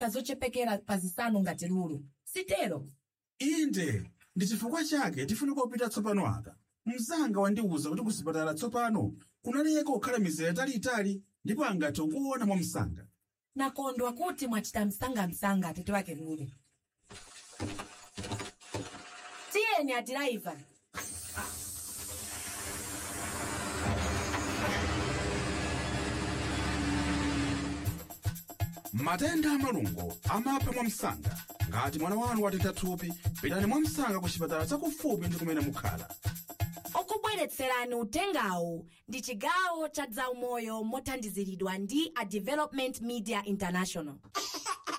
zochepekera pa zisanu ngati lulu sitero inde ndi chifukwa chake tifunika kupita tsopano aka mzanga wandiwuza kuti kusipatala tsopano kunaleka kukhala mizera italiitali ndipo angathe kuona mwa msanga nakondwa kuti mwachita msangamsanga atete wake lulu tiyeni adiraiva matenda amalungo amapha mwa msanga ngati mwana wanu watentha thupi pitani mwa msanga ku chipatala chakufupi ndi kumene mukhala okubweretserani utengawu ndi chigawo cha zaumoyo mothandiziridwa ndi a development media international